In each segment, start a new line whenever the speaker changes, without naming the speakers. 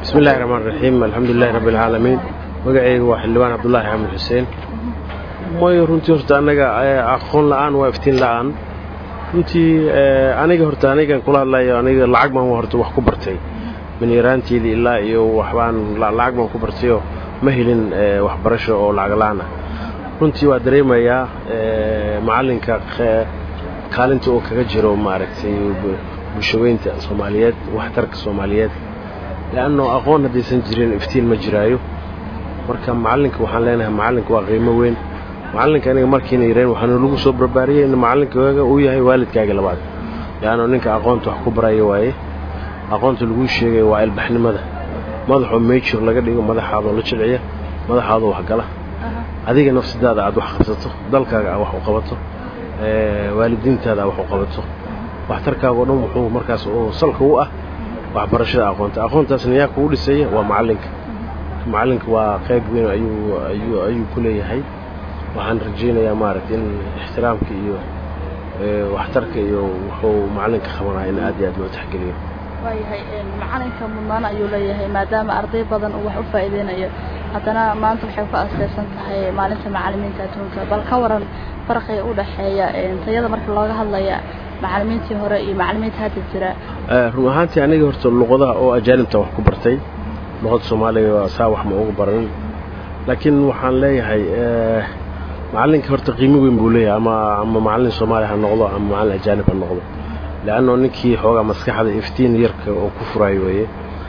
bismi illahi raxmaan raxiim alxamdulilahi rabbi alcaalamiin magacayga waa xildhibaan cabdulaahi xamed xuseen may runtii horta annaga aqoon la'aan waa iftiin la'aan runtii aniga horta anigan kula hadlayo aniga lacag baan horta wax ku bartay min yaraanteedii ilaa iyo waxbaan lacag baan ku bartayoo ma helin waxbarasho oo lacag la'aan ah runtii waa dareemayaa macallinka kaalinta uu kaga jiro maaragtay bulshaweynta soomaaliyeed waxtarka soomaaliyeed le'anno aqoon haddaysan jirin iftiin ma jiraayo marka macallinka waxaan leenahay macallinka waa qiimo weyn macallinka aniga markiina yareen waxaanu lagu soo barbaariyey in macallinkaaga uu yahay waalidkaaga labaad le'anno ninka aqoonta wax ku baraya waaye aqoonta laguu sheegaya waa ilbaxnimada madaxoo meejur laga dhigo madaxaadoo la jilciya madaxaadoo waxgala adiga nafsadaada aad wax qabsato dalkaaga aad wax u qabato waalidiintaada aad wax u qabato waxtarkaaga o dhan wuxuu markaas oo salka u ah waxbarashada aqoonta aqoontaasna yaa kugu dhisaya waa macallinka macallinka waa qayb weyn ayuu ku leeyahay waxaan rajaynayaa maaragta in ixtiraamka iyo waxtarka iyo wuxuu macallinka qabanaya in aad iyo aad loo taxgeliyo
waayahay macalinka mudnaan ayuu leeyahay maadaama arday badan uu wax u faa'iideynayo haddana maanta waxay ku aseysan tahay maalinta macalimiinta adduunka bal ka waran farqiga u dhexeeya tayada marka looga hadlaya macalimiintii hore iyo macalimiinta hadda jira
run ahaantii aniga horta luqadaha oo ajaanibta wax ku bartay luqada soomaaliga saa wax ma ugu baran laakiin waxaan leeyahay macallinka horta qiimo weyn buu leeyahay ama ama macallin soomaali ha noqdo ama macallin ajaanib ha noqdo le'anno ninkii xoogaa maskaxda iftiin yarka oo ku furaayo weeye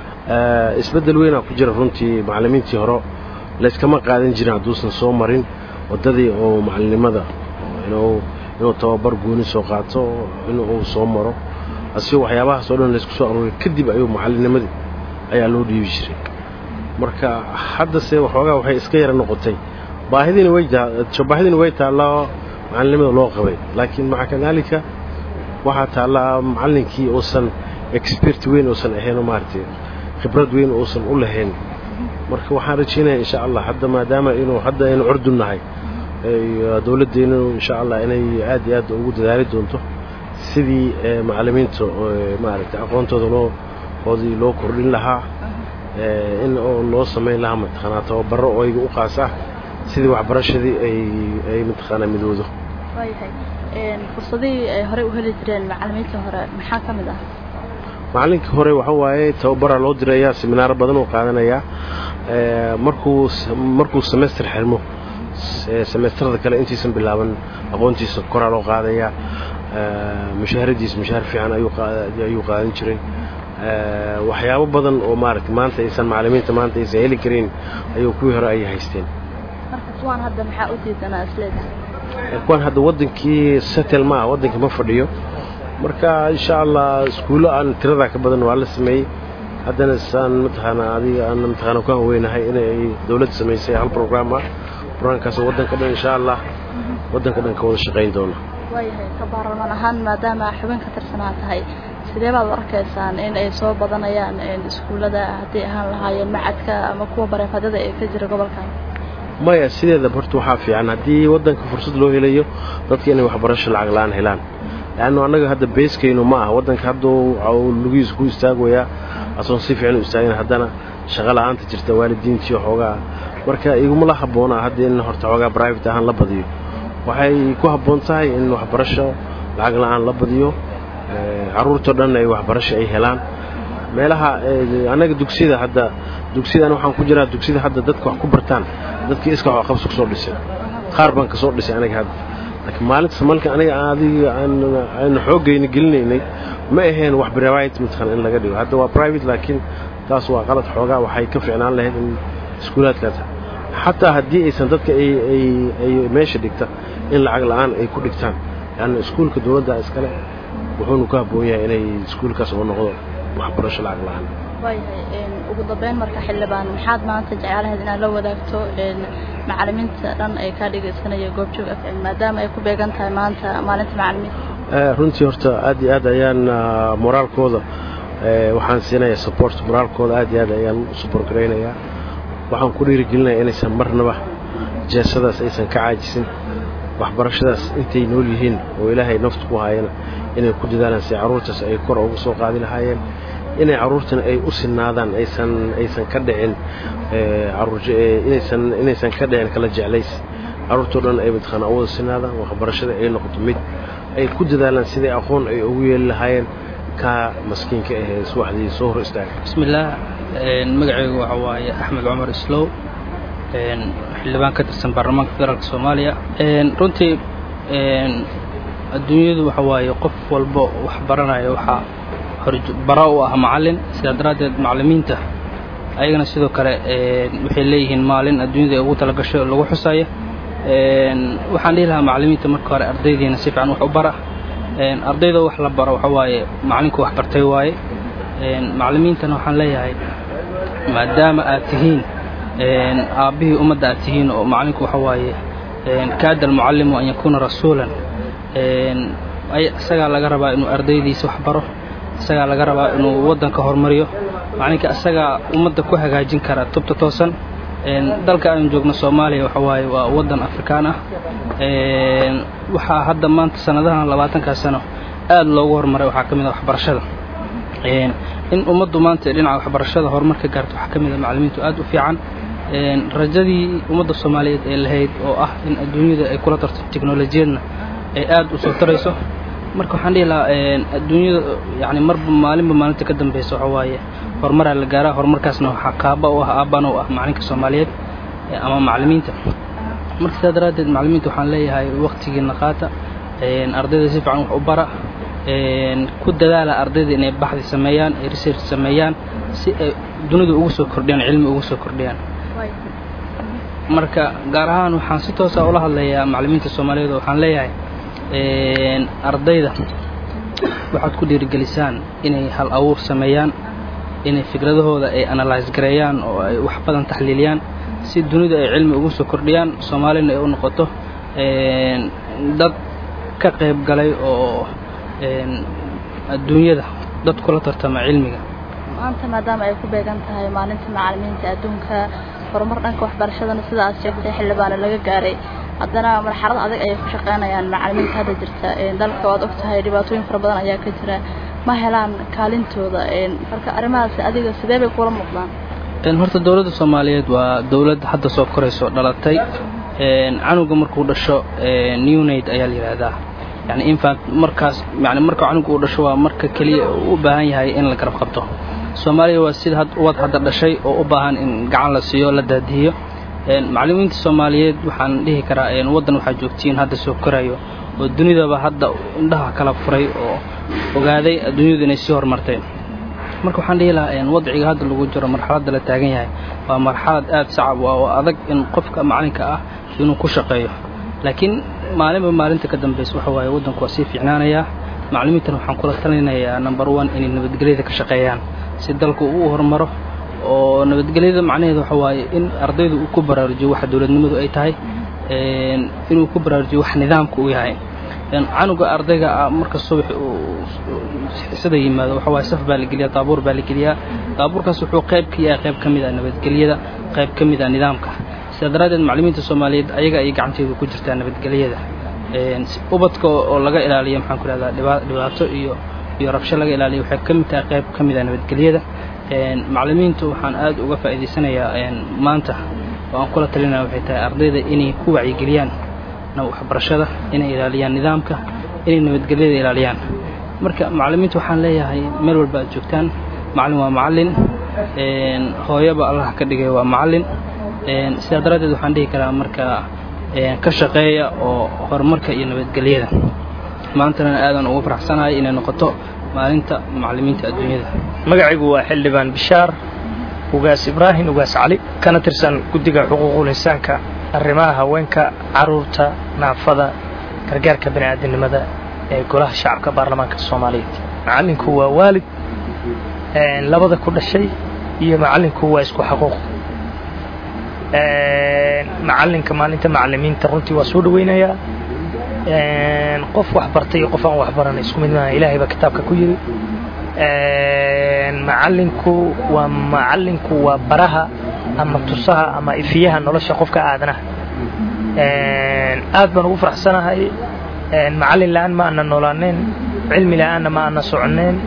isbeddel weynaa ku jira runtii macallimiintii hore layskama qaadan jirin hadduusan soo marin waddadii oo macallinnimada inuu inuu tababar gooni soo qaato inuu soo maro asigoo waxyaabahaas oo dhan laysku soo aruuriyo kadib ayuu macallinnimadii ayaa loo dhiibi jiray marka haddase waxoogaa waxay iska yara noqotay baahidiina way baahidiina way taallaa macallinnimada loo qabay laakiin maca kadaalika waxaa taallaa macallinkii uusan expert weyn uusan ahaynoo maaragtay khibrad weyn uusan u lahayn marka waxaan rajaynaya insha allah hadda maadaama inuu hadda aynu curdun nahay dowladdeenu insha allah inay aad iyo aad ugu dadaali doonto sidii macallimiinta maaragtay aqoontooda loo oodii loo kordhin lahaa in oo loo samayn lahaa mataqaanaa tababaro oo iga u qaas ah sidii waxbarashadii ay ay mataqaanaa midoodo
waayahay fursadihii ay horey u heli jireen macalimiintii hore maxaa ka mid ah
macallinkii hore waxa waaye tababaraa loo dirayaa seminaaro badan oo qaadanayaa markuu markuu semester xirmo semesterada kale intiisan bilaaban aqoontiisa koraa loo qaadayaa mushaharadiisa mushaahar fiican ayuu qaadan jiray waxyaabo badan oo maaragtay maanta aysan macallimiinta maanta aysan heli karin ayuu kuwii hore ay haysteen
marka kuwaan hadda maxaa u diidanaa isleedahay
kuwaan hadda waddankii setel ma ah waddankii ma fadhiyo marka insha allah iskuullo aan tiradaa ka badan waa la sameeyey haddana saan mataqaanaa adiga aan mataqaanaa ku haweynahay inay dowladda samaysay hal program ah programkaasoo waddanka dhan insha allah waddanka dhan ka wada shaqayn doona
waayahay ka baarlamaan ahaan maadaama xubin ka tirsanaa tahay sidee baad u arkaysaan in ay soo badanayaan iskuullada hadday ahaan lahaayeen macadka ama kuwa bareefadada ee ka jira gobolkan
maya sideeda horta waxaa fiican haddii waddanka fursad loo helayo dadka inay waxbarasho lacag la-aan helaan leannu annaga hadda beeskaynu ma aha waddanka hadduu lugihiisa ku istaagayaa asoon si fiican u istaagin haddana shaqo la-aanta jirta waalidiintii xoogaa marka igumala habboona hadda in horta xoogaa private ahaan la badiyo waxay ku habboon tahay in waxbarasho lacag la-aan la badiyo carruurtao dhan ay waxbarasho ay helaan meelaha annaga dugsiyada hadda dugsiyadan waxaan ku jiraa dugsiyada hadda dadka wax ku bartaan dadkii iska wax qabso kusoo dhisay qaar baan kasoo dhisay aniga hadda laakiin maalintas malka aniga adiga aan xooggayna gelinaynay ma ahayn wax private mataqaan in laga dhigo hadda waa private laakiin taas waa qalad xoogaa waxay ka ficnaan lahayd in iskuulaadkaas xataa haddii aysan dadka ay meesha dhigta in lacag la-aan ay ku dhigtaan leanna iskuulka dowladda iskale wuxuunu ku habboon yahay inay iskuulkaas oo noqdo waxbarasho lacag la-aan
waayahay ugu dambeyn marka xildhibaan maxaad maanta jeclahayd inaad la wadaagto macalimiinta dhan ay kaa dhegaysanaya goobjoog f m maadaama ay ku beegan tahay maanta maalinta macalimiinta
runtii horta aad iyo aad ayaan moraalkooda waxaan siinayaa support moraalkooda aad iyo aad ayaan u support garaynayaa waxaan ku dhiirigelinayaa inaysan marnaba jeesadaas aysan ka caajisin waxbarashadaas intay nool yihiin oo ilaahay naftu ku haayana inay ku dadaalaan si carruurtaas ay kor ugu soo qaadi lahaayeen inay carruurtana ay u sinaadaan aysan aysan ka dhicin inaysan inaysan ka dhicin kala jeclays carruurtoo dhan ay mataqaana u wada sinaadaan waxbarashada ay noqoto mid ay ku dadaalaan sidai aqoon ay ugu yeeli lahaayeen kaa maskiinka ahee subaxdii soo hor istaaga
bismillaah magacaygu waxa waaye axmed cumar islow xildhibaan ka tirsan baarlamaanka federaalk soomaaliya runtii adduunyadu waxa waaye qof walba wax baranaya waxaa bara u ah macallin sidaa daraaddeed macallimiinta ayagana sidoo kale waxay leeyihiin maalin adduunyada ay ugu talagashay oo lagu xusaya waxaan dhihi lahaa macallimiinta marka hore ardaydiina si fiican wax u bara ardayda wax la baro waxa waaye macallinku wax bartay waaye macallimiintana waxaan leeyahay maadaama aad tihiin aabbihii ummadda aad tihiin oo macallinku waxa waaye kaada almucallimu an yakuuna rasuulan isagaa laga rabaa inuu ardaydiisa wax baro isagaa laga rabaa inuu waddanka horumariyo macallinka isagaa ummadda ku hagaajin kara tubta toosan dalka aynu joogno soomaaliya waxa waaye waa waddan afrikaan ah waxaa hadda maanta sanadahan labaatankaa sano aad loogu horumaray waxaa ka mid ah waxbarashada in ummaddu maanta dhinaca waxbarashada horumar ka gaarto waxaa ka mid ah macallimiintu aad u fiican rajadii ummadda soomaaliyeed ee lahayd oo ah in adduunyada ay kula tarto teknolojiyadna ay aad u soo tarayso marka waxaan dhihi lahaa adduunyada yani marba maalinba maalinta ka dambeysa waxa waaye horumaraa la gaaraa horumarkaasna waxaa kaaba u ah aabbana u ah macallinka soomaaliyeed ama macallimiinta marka sidaa daraaddeed macallimiinta waxaan leeyahay waktigiina qaata ardayda si fiican wax u bara ku dadaala ardayda inay baxdi sameeyaan ay research sameeyaan si ay dunida ugu soo kordhiyaan cilmi ugu soo kordhiyaan marka gaar ahaan waxaan si toosa ula hadlayaa macallimiinta soomaaliyeed oo waxaan leeyahay ardayda waxaad ku dhiirigelisaan inay hal abuur sameeyaan inay fikradahooda ay analyse gareeyaan oo ay wax badan taxliiliyaan si dunida ay cilmi ugu soo kordhiyaan soomaalina ay u noqoto dad ka qayb galay oo adduunyada dad kula tartama cilmiga
maanta maadaama ay ku beegan tahay maalinta macallimiinta adduunka horumar dhanka waxbarashadana sida aad sheegtay xildhibaana laga gaaray haddana marxalad adag ayay ku shaqaynayaan macallimiinta hadda jirta dalka waad og tahay dhibaatooyin fara badan ayaa ka jira ma helaan kaalintooda marka arrimahaas adiga sidee bay kula muuqdaan
horta dowladda soomaaliyeed waa dowlad hadda soo korayso dhalatay canuga markuu dhasho newnaid ayaa la yidhaahdaa yani infant markaas yani marka canuga uu dhasho waa marka keliya u baahan yahay in la garab qabto soomaaliya waa sida ubad hadda dhashay oo u baahan in gacan la siiyo la daadihiyo macallimiinta soomaaliyeed waxaan dhihi karaa waddan waxaa joogtiin hadda soo korayo oo dunidaba hadda indhaha kala furay oo ogaaday adduunyadu inay sii horumartay marka waxaan dhihi lahaa wadciga hadda lagu jiro marxaladda la taagan yahay waa marxalad aad sacab ah oo adag in qofka macallinka ah inuu ku shaqeeyo laakiin maalinba maalinta ka dambaysa waxa waaye waddanku waa sii fiicnaanayaa macallimiintana waxaan kula talinayaa number one inay nabadgelyada ka shaqeeyaan si dalku uu horumaro oo nabadgelyada macnaheedu waxa waaye in ardaydu uu ku baraarujiyo waxa dowladnimadu ay tahay inuu ku baraarujiyo wax nidaamka uu yahay canuga ardayga ah marka subax xisada yimaado waxa waaye saf baa la geliyaa daabuur baa la geliyaa daabuurkaas wuxuu qayb ka yahay qayb ka mid ah nabadgelyada qayb ka mid ah nidaamka sidaa daraaddeed macallimiinta soomaaliyeed ayaga ay gacanteedu ku jirtaa nabadgelyada ubadka oo laga ilaaliyo maxaan ku rahdaa dhibaato iyo iyo rabsho laga ilaaliyo waxay ka mid tahay qayb ka mid ah nabadgelyada macallimiintu waxaan aad uga faa'iidaysanayaa maanta oo aan kula talinaya waxay tahay ardayda inay ku wacyigeliyaan waxbarashada inay ilaaliyaan nidaamka inay nabadgelyada ilaaliyaan marka macallimiinta waxaan leeyahay meel walba aad joogtaan macallin waa macallin hooyaba allah ka dhigay waa macallin sidaa daraaddeed waxaan dhihi karaa marka ka shaqeeya oo horumarka iyo nabadgelyada maantana aadan ugu faraxsanahay inay noqoto maalinta macallimiinta adduunyada
magacaygu waa xildhibaan bishaar ugaas ibraahim ugaas cali kana tirsan guddiga xuquuqul insaanka arrimaha haweenka carruurta naafada gargaarka bani aadamnimada ee golaha shacabka baarlamaanka soomaaliyeed macallinku waa waalid labada ku dhashay iyo macallinku waa isku xaquuq macallinka maalinta macallimiinta runtii waa soo dhawaynayaa qof wax bartay iyo qof aan wax baranay isku mid maaha ilaahay baa kitaabka ku yiri macallinku waa macallinku waa baraha ama tusaha ama ifiyaha nolosha qofka aadanaha aad baan ugu faraxsanahay macallin la'aan ma ana noolaaneen cilmi la'aanna ma ana soconeen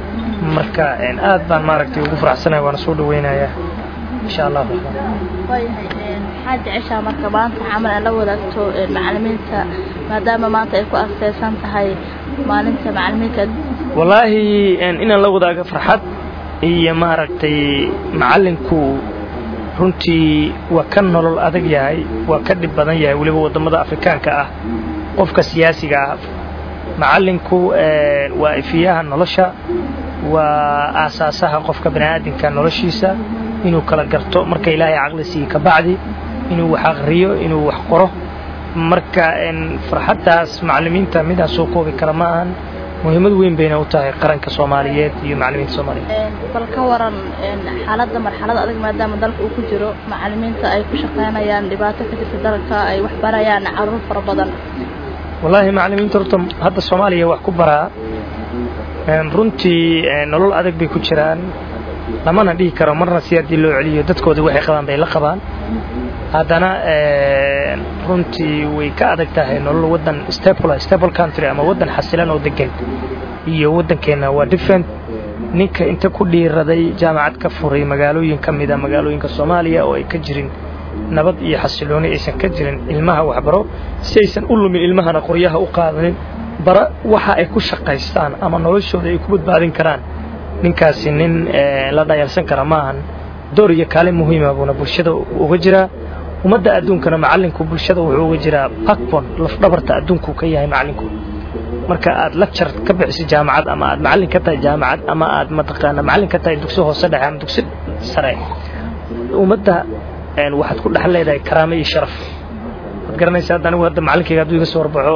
marka aad baan maaragtay ugu faraxsanaya waana soo dhaweynayaa insha allah
waayahay maxaad jeceshaa marka maanta camal aad la wadaagto macalimiinta maadaama maanta ay ku asteysan tahay maalinta macalimiinta
wallaahi inaan la wadaago farxad iyo maaragtay macallinku runtii waa ka nolol adag yahay waa ka dhib badan yahay weliba waddamada afrikaanka ah qofka siyaasiga ah macallinku waa ifiyaha nolosha waa aasaasaha qofka bani aadamka noloshiisa inuu kala garto marka ilaahay caqli siiye ka bacdi inuu wax aqriyo inuu wax qoro marka farxaddaas macallimiinta midaan soo koobi kara ma ahan muhiimad weyn bayna u tahay qaranka soomaaliyeed iyo macallimiinta soomaaliyeed
bal ka waran xaaladda marxalad adag maadaama dalka uu ku jiro macallimiinta ay ku shaqaynayaan dhibaato ka jirta dalka ay wax barayaan caruur fara badan
wallaahi macallimiinta horta hadda soomaaliya wax ku baraa runtii nolol adag bay ku jiraan lamana dhihi karo marna si haddii loo celiyo dadkooda waxay qabaan bay la qabaan haddana runtii way ka adag tahay nolol waddan stable stable country ama waddan xasilan oo degan iyo waddankeenna waa different ninka inta ku dhiiraday jaamacad ka furay magaalooyin ka mida magaalooyinka soomaaliya oo ay ka jirin nabad iyo xasilooni aysan ka jirin ilmaha waxbaro si aysan u lumin ilmahana qoryaha u qaadanin bara waxa ay ku shaqaystaan ama noloshooda ay ku badbaadin karaan ninkaasi nin la dhayalsan kara maahan door iyo kaalin muhiima buuna bulshada uga jiraa ummadda adduunkana macallinku bulshada wuxuu uga jiraa backbone lafdhabarta adduunku ka yahay macallinku marka aad lecture ka bixiso jaamacad ama aad macallin ka tahay jaamacad ama aad mataqaana macallin ka tahay dugsi hoose dhexe ama dugsi sare ummadda waxaad ku dhex leedahay karaamo iyo sharaf waad garanaysa hadda anigu hadda macallinkayga hadduu iga soo warbaxo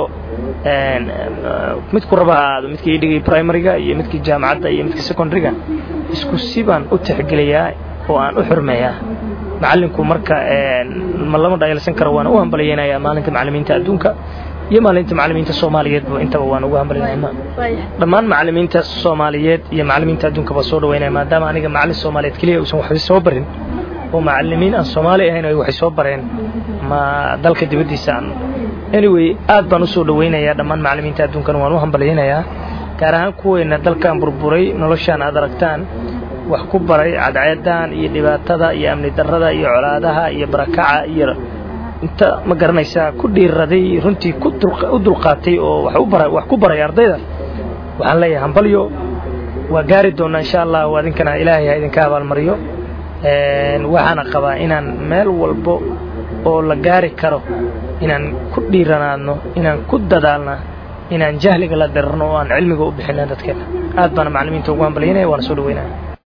midku raba ha aado midkii ii dhigay primaryga iyo midkii jaamacadda iyo midkii secondaryga isku si baan u tixgeliyaa oo aan u xurmeeyaa macallinku marka ma lama dhayalsan karo waana u hambalyaynayaa maalinta macallimiinta adduunka iyo maalinta macallimiinta soomaaliyeedba intaba waan ugu hambalyaynaa dhammaan macallimiinta soomaaliyeed iyo macallimiinta adduunka baa soo dhaweynaya maadaama aniga macallin soomaaliyeed keliya uusan waxba soo barin oo macallimiin aan soomaali ahayn ay waxay soo bareen ma dalka dibaddiisa aan anyway aad baan u soo dhawaynayaa dhammaan macallimiinta adduunkana waan u hambalyaynayaa gaar ahaan kuweenna dalkan burburay noloshaan aad aragtaan wax ku baray cadceedan iyo dhibaatada iyo amni darrada iyo colaadaha iyo barakaca iyo inta ma garanaysaa ku dhiiraday runtii u dulqaatay oo wax ku baray ardayda waxaan leeyahay hambalyo waa gaari doonnaa insha allah adinkana ilaahay ha idinka abaalmariyo waxaana qabaa inaan meel walbo oo la gaari karo inaan ku dhiiranaadno inaan ku dadaalna inaan jahliga la dirarno oo aan cilmiga u bixina dadkeena aad baana macallimiinta ugu hambalyaynaya waana soo dhaweynaya